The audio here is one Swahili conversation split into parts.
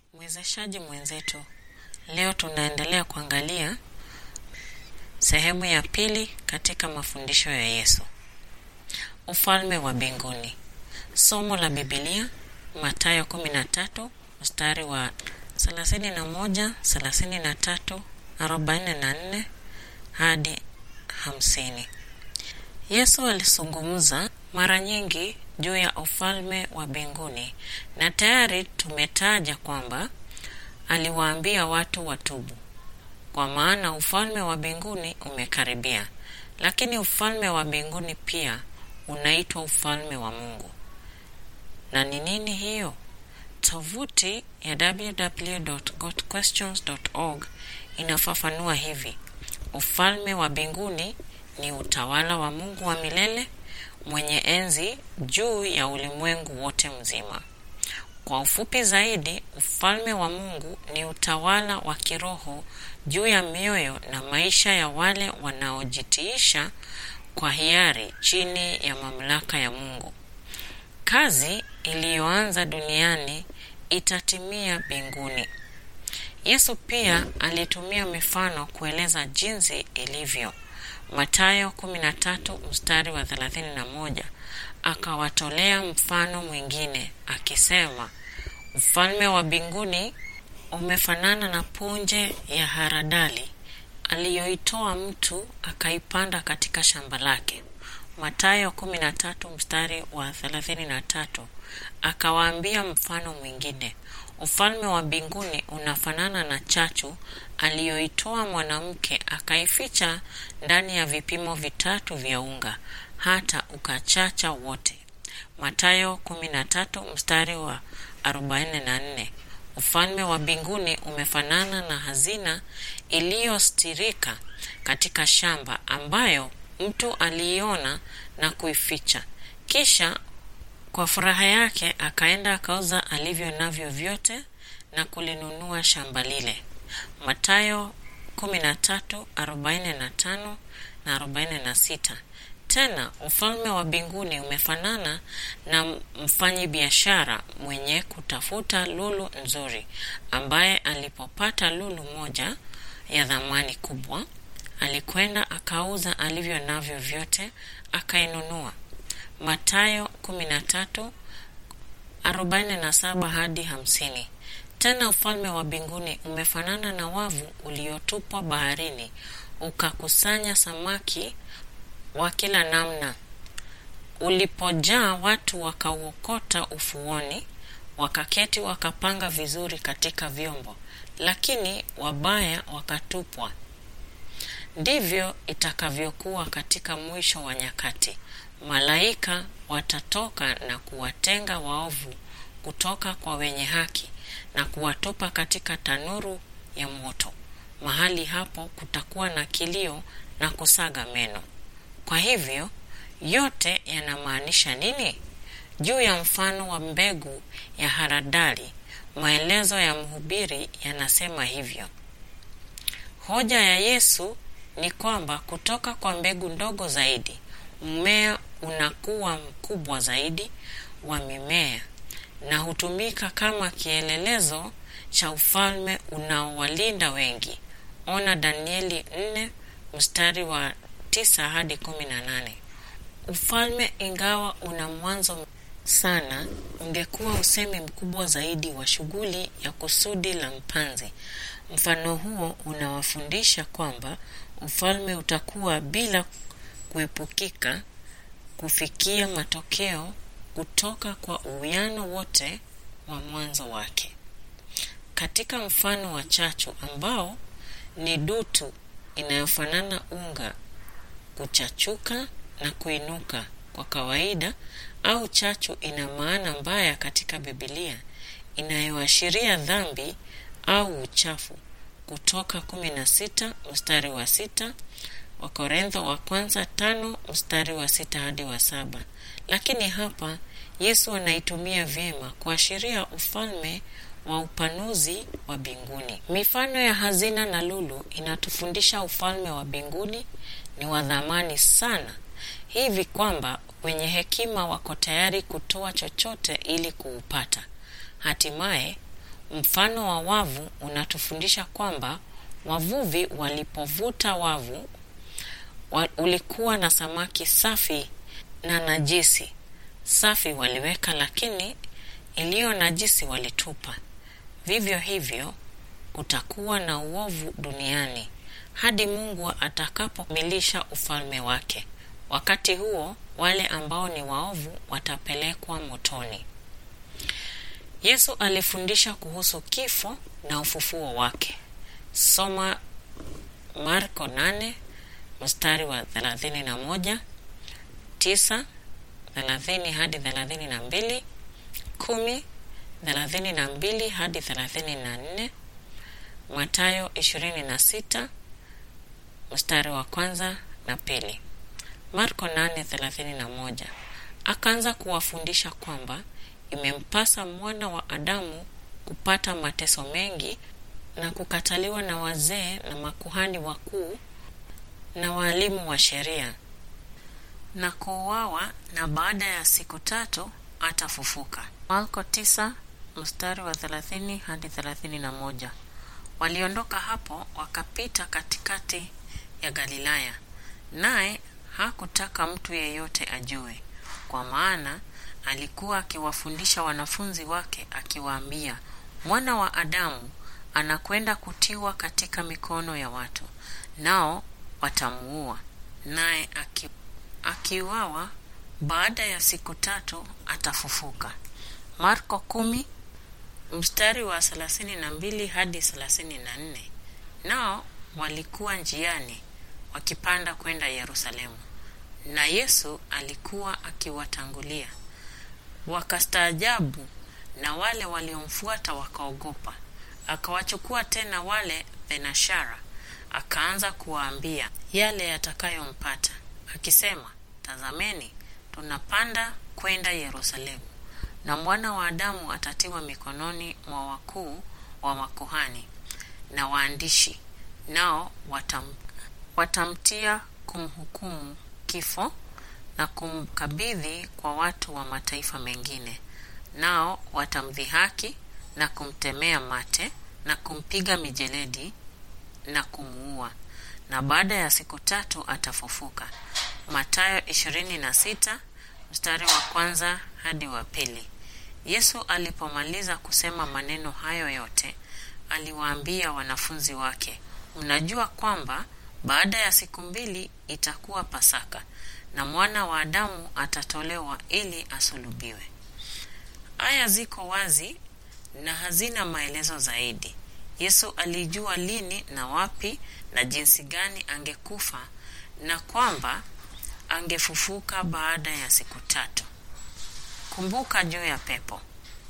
Mwezeshaji mwenzetu, leo tunaendelea kuangalia sehemu ya pili katika mafundisho ya Yesu. Ufalme wa mbinguni. Somo la Biblia Mathayo 13 mstari wa 31, 33, 44 hadi 50. Yesu alizungumza mara nyingi juu ya ufalme wa mbinguni na tayari tumetaja kwamba aliwaambia watu watubu, kwa maana ufalme wa mbinguni umekaribia. Lakini ufalme wa mbinguni pia unaitwa ufalme wa Mungu. Na ni nini hiyo? Tovuti ya www.godquestions.org inafafanua hivi: ufalme wa mbinguni ni utawala wa Mungu wa milele mwenye enzi juu ya ulimwengu wote mzima. Kwa ufupi zaidi, ufalme wa Mungu ni utawala wa kiroho juu ya mioyo na maisha ya wale wanaojitiisha kwa hiari chini ya mamlaka ya Mungu. Kazi iliyoanza duniani itatimia mbinguni. Yesu pia alitumia mifano kueleza jinsi ilivyo. Mathayo 13 mstari wa 31, akawatolea mfano mwingine akisema, ufalme wa mbinguni umefanana na punje ya haradali aliyoitoa mtu akaipanda katika shamba lake. Mathayo 13 mstari wa 33, akawaambia mfano mwingine, ufalme wa mbinguni unafanana na chachu aliyoitoa mwanamke akaificha ndani ya vipimo vitatu vya unga hata ukachacha wote. Mathayo 13 mstari wa 44. Ufalme wa mbinguni umefanana na hazina iliyostirika katika shamba ambayo mtu aliiona na kuificha, kisha kwa furaha yake akaenda akauza alivyo navyo vyote na kulinunua shamba lile. Mathayo 13:45 na 46. Tena ufalme wa mbinguni umefanana na mfanyi biashara mwenye kutafuta lulu nzuri, ambaye alipopata lulu moja ya thamani kubwa, alikwenda akauza alivyo navyo vyote akainunua. Mathayo 13:47 hadi 50. Tena ufalme wa mbinguni umefanana na wavu uliotupwa baharini, ukakusanya samaki wa kila namna. Ulipojaa, watu wakauokota ufuoni, wakaketi wakapanga vizuri katika vyombo, lakini wabaya wakatupwa. Ndivyo itakavyokuwa katika mwisho wa nyakati. Malaika watatoka na kuwatenga waovu kutoka kwa wenye haki na kuwatupa katika tanuru ya moto. Mahali hapo kutakuwa na kilio na kusaga meno. Kwa hivyo yote yanamaanisha nini? Juu ya mfano wa mbegu ya haradali, maelezo ya mhubiri yanasema hivyo. Hoja ya Yesu ni kwamba kutoka kwa mbegu ndogo zaidi, mmea unakuwa mkubwa zaidi wa mimea na hutumika kama kielelezo cha ufalme unaowalinda wengi. Ona Danieli 4 mstari wa 9 hadi 18. Ufalme ingawa una mwanzo sana, ungekuwa usemi mkubwa zaidi wa shughuli ya kusudi la mpanzi. Mfano huo unawafundisha kwamba ufalme utakuwa bila kuepukika kufikia matokeo kutoka kwa uwiano wote wa mwanzo wake. Katika mfano wa chachu ambao ni dutu inayofanana unga kuchachuka na kuinuka kwa kawaida, au chachu ina maana mbaya katika Biblia inayoashiria dhambi au uchafu. Kutoka 16 mstari wa sita, Wakorintho wa kwanza tano mstari wa sita hadi wa saba. Lakini hapa Yesu anaitumia vyema kuashiria ufalme wa upanuzi wa mbinguni. Mifano ya hazina na lulu inatufundisha ufalme wa mbinguni ni wa dhamani sana, hivi kwamba wenye hekima wako tayari kutoa chochote ili kuupata. Hatimaye Mfano wa wavu unatufundisha kwamba wavuvi walipovuta wavu wa, ulikuwa na samaki safi na najisi. Safi waliweka, lakini iliyo najisi walitupa. Vivyo hivyo kutakuwa na uovu duniani hadi Mungu atakapokamilisha ufalme wake. Wakati huo wale ambao ni waovu watapelekwa motoni. Yesu alifundisha kuhusu kifo na ufufuo wake. Soma Marko 8 mstari wa 31, 9, 30 hadi 32, 10, 32 hadi 34, Mathayo 26 mstari wa kwanza na pili. Marko 8:31 akaanza kuwafundisha kwamba imempasa mwana wa Adamu kupata mateso mengi na kukataliwa na wazee na makuhani wakuu na waalimu wa sheria na kuuawa, na baada ya siku tatu atafufuka. Marko 9 mstari wa 30 hadi 31. Waliondoka hapo wakapita katikati ya Galilaya, naye hakutaka mtu yeyote ajue, kwa maana alikuwa akiwafundisha wanafunzi wake akiwaambia, mwana wa Adamu anakwenda kutiwa katika mikono ya watu, nao watamuua, naye aki, akiuawa baada ya siku tatu atafufuka. Marko kumi mstari wa 32 hadi 34. Nao walikuwa njiani wakipanda kwenda Yerusalemu, na Yesu alikuwa akiwatangulia. Wakastaajabu, na wale waliomfuata wakaogopa. Akawachukua tena wale thenashara, akaanza kuwaambia yale yatakayompata, akisema, tazameni, tunapanda kwenda Yerusalemu, na mwana wa Adamu atatiwa mikononi mwa wakuu wa makuhani na waandishi, nao watam, watamtia kumhukumu kifo na kumkabidhi kwa watu wa mataifa mengine, nao watamdhihaki na kumtemea mate na kumpiga mijeledi na kumuua, na baada ya siku tatu atafufuka. Mathayo 26 mstari wa kwanza hadi wa pili. Yesu alipomaliza kusema maneno hayo yote, aliwaambia wanafunzi wake, mnajua kwamba baada ya siku mbili itakuwa Pasaka na mwana wa Adamu atatolewa ili asulubiwe. Aya ziko wazi na hazina maelezo zaidi. Yesu alijua lini na wapi na jinsi gani angekufa na kwamba angefufuka baada ya siku tatu. Kumbuka juu ya pepo.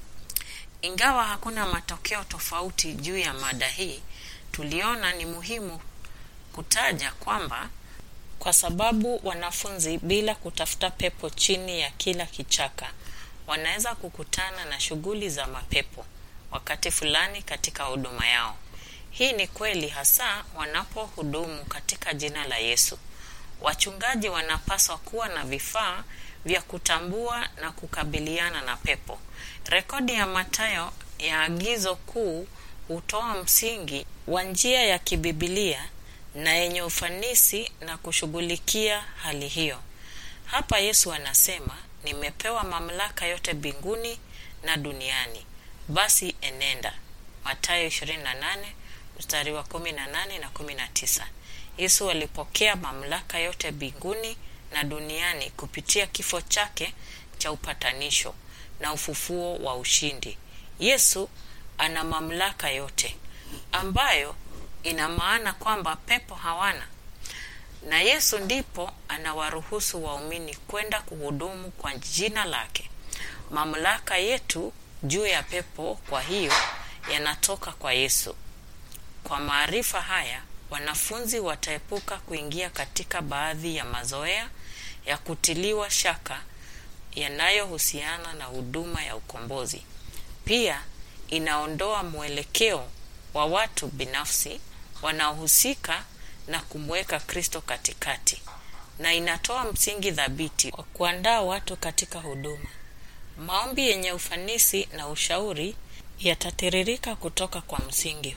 Ingawa hakuna matokeo tofauti juu ya mada hii, tuliona ni muhimu kutaja kwamba kwa sababu wanafunzi bila kutafuta pepo chini ya kila kichaka wanaweza kukutana na shughuli za mapepo wakati fulani katika huduma yao. Hii ni kweli hasa wanapohudumu katika jina la Yesu. Wachungaji wanapaswa kuwa na vifaa vya kutambua na kukabiliana na pepo. Rekodi ya Mathayo ya agizo kuu hutoa msingi wa njia ya kibibilia na yenye ufanisi na kushughulikia hali hiyo. Hapa Yesu anasema, nimepewa mamlaka yote mbinguni na duniani, basi enenda. Mathayo 28 mstari wa 18 na 19. Yesu alipokea mamlaka yote mbinguni na duniani kupitia kifo chake cha upatanisho na ufufuo wa ushindi. Yesu ana mamlaka yote ambayo ina maana kwamba pepo hawana, na Yesu ndipo anawaruhusu waumini kwenda kuhudumu kwa jina lake. Mamlaka yetu juu ya pepo, kwa hiyo, yanatoka kwa Yesu. Kwa maarifa haya, wanafunzi wataepuka kuingia katika baadhi ya mazoea ya kutiliwa shaka yanayohusiana na huduma ya ukombozi. Pia inaondoa mwelekeo wa watu binafsi wanaohusika na kumweka Kristo katikati, na inatoa msingi thabiti wa kuandaa watu katika huduma. Maombi yenye ufanisi na ushauri yatatiririka kutoka kwa msingi